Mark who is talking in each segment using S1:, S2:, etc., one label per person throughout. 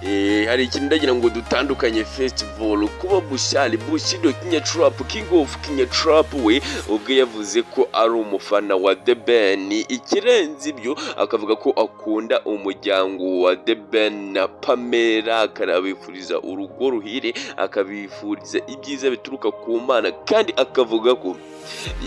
S1: Eh, hari ikintu ndagira ngo dutandukanye festival kuba bushali bushido kinya trap king of kinya trap we ubwo yavuze ko ari umufana wa The Ben ikirenze ibyo akavuga ko akunda umuryango wa The Ben na Pamela akanabifuriza urugo ruhire akabifuriza ibyiza bituruka ku Mana kandi akavuga ko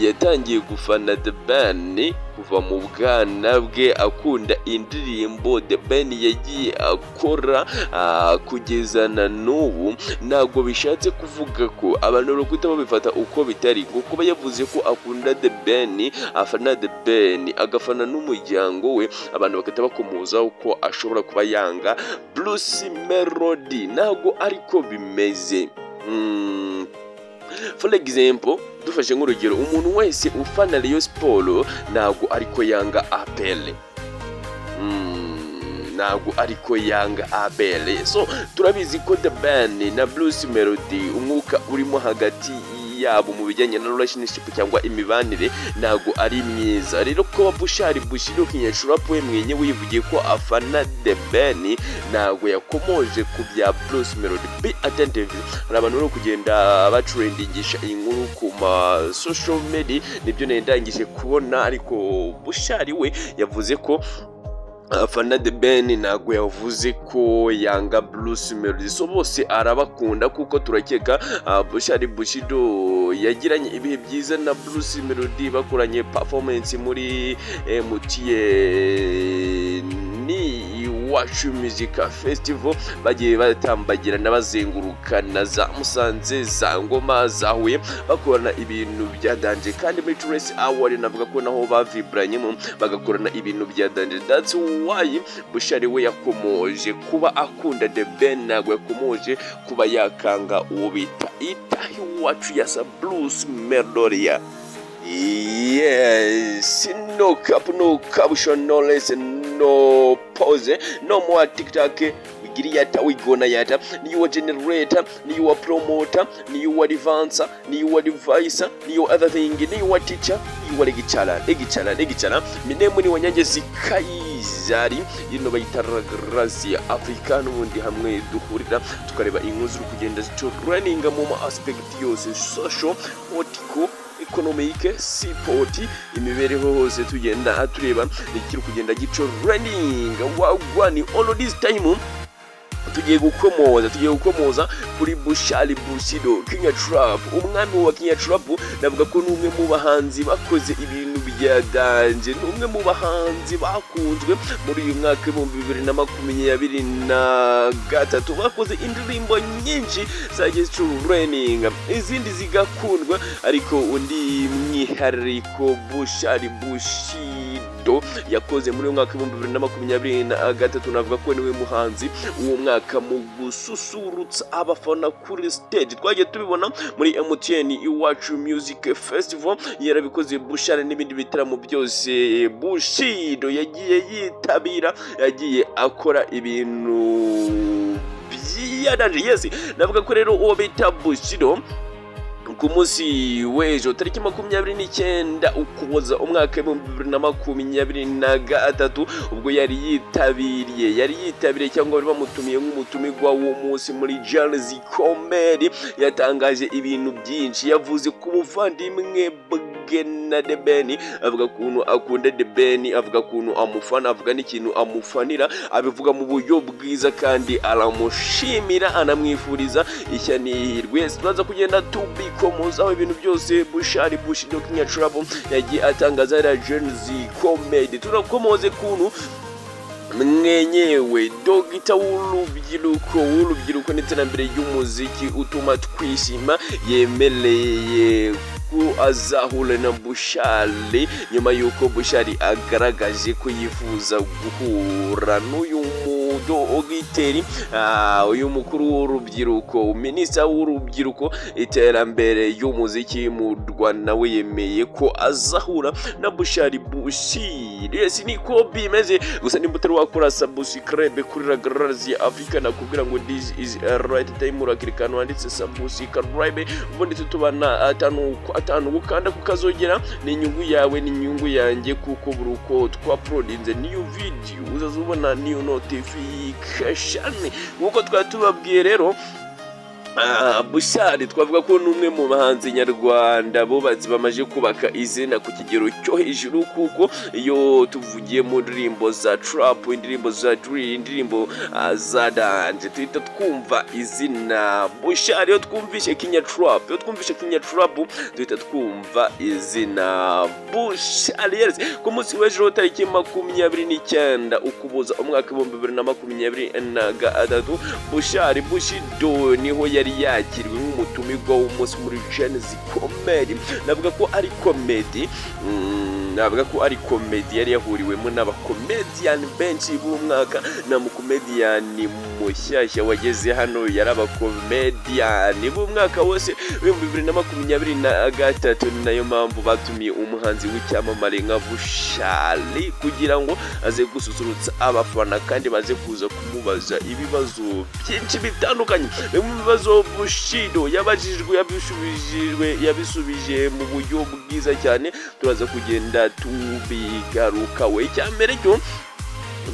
S1: yatangiye gufana The Ben kuva mu bwana bwe akunda indirimbo The Ben yagiye akora ah, kugeza na n'ubu ntabwo bishatse kuvuga ko abantu barukuta babifata uko bitari ngo kuba yavuze ko akunda The Ben afana The Ben agafana n'umuryango we abantu bagahita bakomozaho ko ashobora kuba yanga Bruce Melody ntabwo ariko bimeze Mm, for example dufashe nk'urugero umuntu wese ufana Rayon Sport ntabwo ariko yanga apele Mm, ntabwo ariko yanga abele so turabizi ko the band na bruce melody umwuka urimo hagati yabo mu bijyanye na relationship cyangwa imibanire ntabwo ari myiza rero kuba bushari bushiro kinyashurapu we mwenyewe yivugiye ko afana the ben ntabwo yakomoje ku bya bruce melody be attentive hari abantu bari kugenda bacurendingisha inkuru ku ma social media nibyo nendangije kubona ariko bushari we yavuze ko afana de ben ntabwo yavuze ko yanga bruce melody so bose arabakunda kuko turakeka ah, bushari bushido yagiranye ibihe byiza na bruce melody bakoranye performance muri mtn iwacu music festival bagiye batambagirana bazengurukana za musanze za ngoma za huye bakorana ibintu byadanje kandi muri trace award navuga ko naho bavibranyemo bagakorana ibintu byadanje that's why bushari we yakomoje kuba akunda the ben ntabwo yakomoje kuba yakanga uwo bita itahi wacu yasa bruce meloria Yes, no cap, no caption, no lesson, no pause, no more TikTok. Wigiri yata, wigona yata. Ni your generator, ni your promoter, ni your advancer, ni your devicer, ni your other thing, ni your teacher, ni your legichala, legichala, legichala. Minemu ni wanyange zikayizari. Yino bayita Ragrazia Africa n'ubundi hamwe duhurira tukareba inkuru ziri kugenda zitureninga mu ma aspect yose social, political, ekonomike sipoti imibereho hose tugenda tureba ikiri kugenda gico reninga wagwa ni all this time tugiye gukomoza tugiye gukomoza kuri bushari bushido kinya trap umwami wa kinya trap navuga ko ni umwe mu bahanzi bakoze ibintu byadanje ni umwe mu bahanzi bakunzwe muri uyu mwaka w'ibihumbi bibiri na makumyabiri na gatatu bakoze indirimbo nyinshi zagiye zicureninga izindi zigakundwa ariko undi mwihariko bushari bushido Ronaldo yakoze muri uyu mwaka w'ibihumbi bibiri na makumyabiri na gatatu navuga ko niwe muhanzi w'uwo mwaka mu gususurutsa abafana kuri stage twagiye tubibona muri MTN iwacu music festival yarabikoze bushare n'ibindi bitaramo byose bushido yagiye yitabira yagiye akora ibintu byiyadanje yes navuga ko rero uwo bita bushido ku munsi w'ejo tariki makumyabiri n'icyenda ukuboza umwaka w'ibihumbi bibiri na makumyabiri na gatatu ubwo yari yitabiriye yari yitabiriye cyangwa bari bamutumiye nk'umutumirwa munsi muri Charles Komberi yatangaje ibintu byinshi yavuze ku muvandimwe bwe na Debeni avuga ukuntu akunda Debeni avuga ukuntu amufana avuga n'ikintu amufanira abivuga mu buryo bwiza kandi aramushimira anamwifuriza ishya n'ihirwe turaza kugenda tubi aho ibintu byose bushari bushi do kinya trabo yagiye atangaza ya Gen Z comedy turakomoze kuntu mwenyewe dogita w'urubyiruko w'urubyiruko n'iterambere ry'umuziki utuma twishima yemereye ko azahura na bushari nyuma y'uko bushari agaragaje ko yifuza guhura n'uyu mudogiteri ah, uyu mukuru w'urubyiruko minisita w'urubyiruko iterambere y'umuziki mu rwanda we yemeye ko azahura na bushari bushiri ese niko bimeze gusa nimba utari wakora sabusikarebe kuri ragararazi afurika nakubwira ngo this is a right time urakirikana wanditse sabusikarebe ubundi tutubana atanu atanu gukanda kukazogera ni inyungu yawe ni inyungu yanjye kuko buri uko twaporodinze niyo video uzaza ubona niyo notifi kashami nk'uko twari tubabwiye rero Ah, bushari twavuga ko n'umwe mu bahanzi nyarwanda bubatsi bamaze kubaka izina ku kigero cyo hejuru kuko iyo tuvugiye mu ndirimbo za trap indirimbo za drill indirimbo ah, za dance tuhita twumva izina bushari iyo twumvishe kinya trap iyo twumvishe kinya trap duhita twumva izina bushari yes ku munsi w'ejo tariki makumyabiri n'icyenda ukuboza umwaka w'ibihumbi bibiri na makumyabiri na gatatu bushari bushido niho yari yari yakiriwe nk'umutumirwa w'umunsi muri jene zikomeye navuga ko ari komedi mm, navuga ko ari komedi yari yahuriwemo n'abakomediyani benshi b'umwaka na mukomediyani mushyashya wageze hano yari abakomediyani b'umwaka wose w'ibihumbi bibiri na makumyabiri na gatatu ni nayo mpamvu batumiye umuhanzi w'icyamamare nka bushari kugira ngo aze gususurutsa abafana kandi baze kuza kumubaza ibibazo byinshi bitandukanye bimwe mu bibazo bushido yabajijwe yabisubijijwe yabisubije mu buryo bwiza cyane turaza kugenda tubigarukawe icya mbere cyo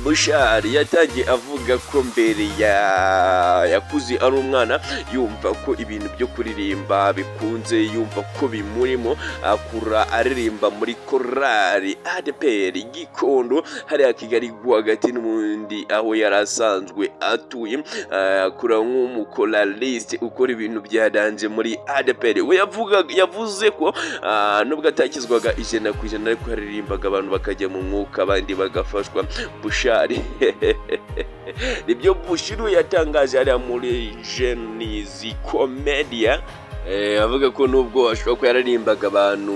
S1: bushari yatangiye avuga ko mbere ya- yakuze ari umwana yumva ko ibintu byo kuririmba bikunze yumva ko bimurimo akura aririmba muri korali adeperi gikondo hariya kigali rwagati n'ubundi aho yari asanzwe atuye Ah, akura nk'umukoraliste ukora ibintu byadanje muri adeperi we yavuga yavuze ko ah, nubwo atakizwaga ijana ku ijana ariko yaririmbaga abantu bakajya mu mwuka abandi bagafashwa bushari nibyo bushiru yatangaje hariya muri jenizi komedia Eh, avuga ko nubwo ashobora ko yararimbaga abantu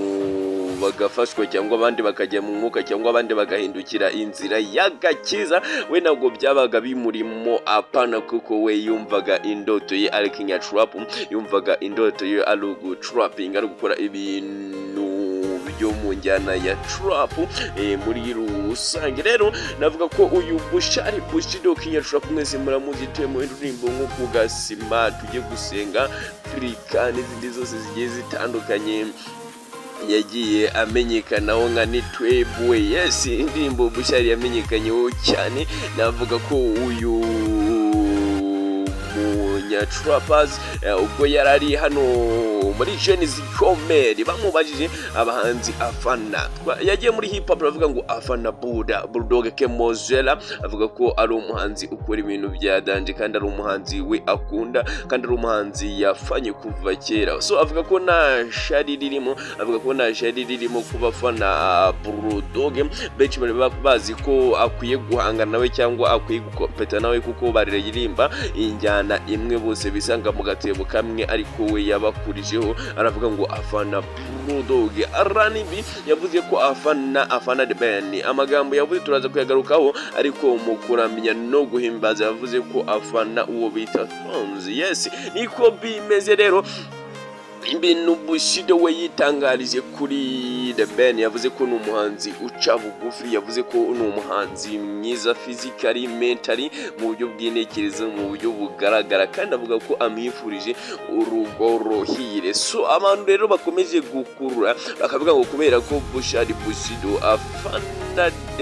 S1: bagafashwa cyangwa abandi bakajya mu mwuka cyangwa abandi bagahindukira inzira y'agakiza we ntabwo byabaga bimurimo apana kuko we yumvaga indoto ye ari kinya trap yumvaga indoto ye ari ugutrapinga ari gukora ibintu byo mu njyana ya trap eh, muri rusange rero navuga ko uyu bushari bushido kinya trap mwese muramuzi tuye mu ndirimbo nko kugasima tujye gusenga turika n'izindi zose zigiye zitandukanye yagiye amenyekanaho nka nitwebwe yesi indirimbo bushari yamenyekanyeho cyane navuga ko uyu munyacurapazi ubwo yari ari hano muri jeni zikomeri bamubajije abahanzi afana Twa- yagiye muri hip hop aravuga ngo afana buda bulldog kemozera avuga ko ari umuhanzi ukora ibintu bya danje kandi ari umuhanzi we akunda kandi ari umuhanzi yafanye kuva kera so avuga ko nta shari ririmo avuga ko nta shari ririmo ku bafana bulldog benshi bari ba- bazi ko akwiye guhangana nawe cyangwa akwiye gukopeta nawe kuko baririmba injyana imwe bose bisanga mu gatebo kamwe ariko we yabakurijeho aravuga ngo afana bulldog aranibi yavuze ko afana afana the band amagambo yavuze turaza kuyagarukaho ariko mu kuramya no guhimbaza yavuze ko afana uwo bita Tonzi yes niko bimeze rero ibintu bushido we yitangarije kuri the ben yavuze ko ni umuhanzi uca bugufi yavuze ko ni umuhanzi mwiza physically mentally mu buryo bw'intekerezo mu buryo bugaragara kandi avuga ko amwifurije urugo ruhire so abantu rero bakomeje gukurura bakavuga ngo kubera ko bushari bushido afana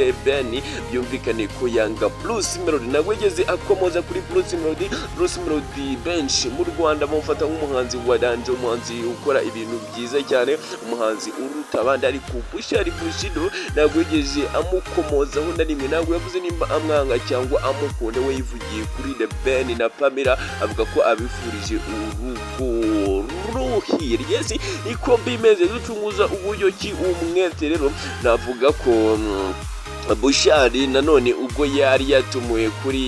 S1: the ben byumvikane ko yanga blues melody ntabwo yigeze akomoza kuri blues melody blues melody benshi mu rwanda bamufata nk'umuhanzi wa danje umuhanzi ukora ibintu byiza cyane umuhanzi uruta abandi ariko bushari bushido ntabwo yigeze amukomozaho na rimwe ntabwo yavuze nimba amwanga cyangwa amukunda we yivugiye kuri the ben na pamela avuga ko abifurije urugo ruhirye niko bimeze ducunguza uburyo ki umwete rero navuga ko mm, bushari nanone ubwo yari yatumiwe kuri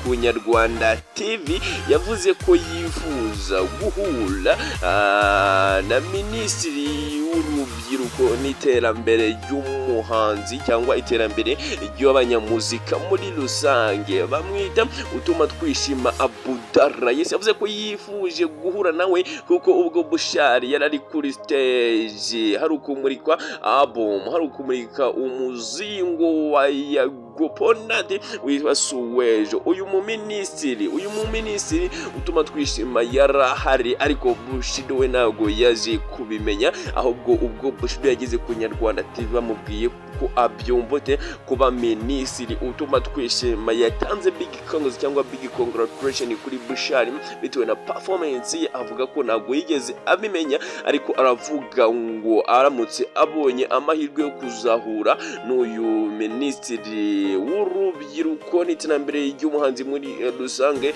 S1: ku nyarwanda tv yavuze ko yifuza guhura ah, na minisitiri w'urubyiruko n'iterambere ry'umuhanzi cyangwa iterambere ry'abanyamuzika muri rusange bamwita utuma twishima abudara yesi yavuze ko yifuje guhura nawe kuko ubwo bushari yari ari kuri stage hari ukumurikwa album hari ukumurika umuzingo wa yago go upon earth with us w'ejo uyu muminisitiri uyu muminisitiri utuma twishima yarahari ariko bushido we ntabwo yaje kubimenya ahubwo ubwo bushido yageze ku nyarwanda tv bamubwiye ko abyumva te kuba minisitiri utuma twishima yatanze big congress cyangwa big congratulation kuri bushari bitewe na performance ye avuga ko ntabwo yigeze abimenya ariko aravuga ngo aramutse abonye amahirwe yo kuzahura n'uyu minisitiri w'urubyiruko n'iterambere ry'umuhanzi muri eh, rusange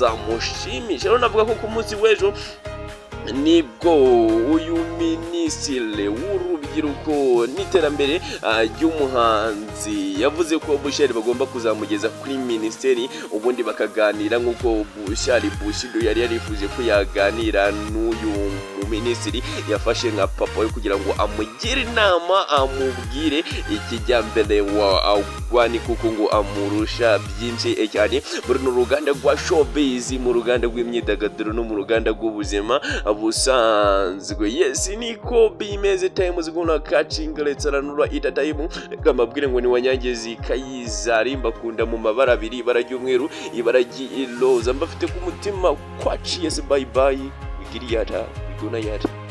S1: byazamushimisha rero navuga ko ku munsi w'ejo nibwo uyu minisitiri w'urubyiruko n'iterambere ah, ry'umuhanzi yavuze ko bushari bagomba kuzamugeza kuri minisiteri ubundi bakaganira nk'uko bushari bushido yari yarifuje ko yaganira n'uyu muminisitiri yafashe nka papa we kugira ngo amugire inama amubwire ikijyambere wagwani kuko ngo amurusha byinshi eh, cyane muri ni uruganda rwa showbiz mu ruganda rw'imyidagaduro no mu ruganda rw'ubuzima busanzwe yes niko bimeze time ziguna catching let's ranura ita time reka mbabwire ngo ni wanyangezi kayizari mbakunda mu mabara abiri ibara ry'umweru ibara ry'iroza mbafite ku mutima kwaci yes bye bye wigiriyata wiguna yata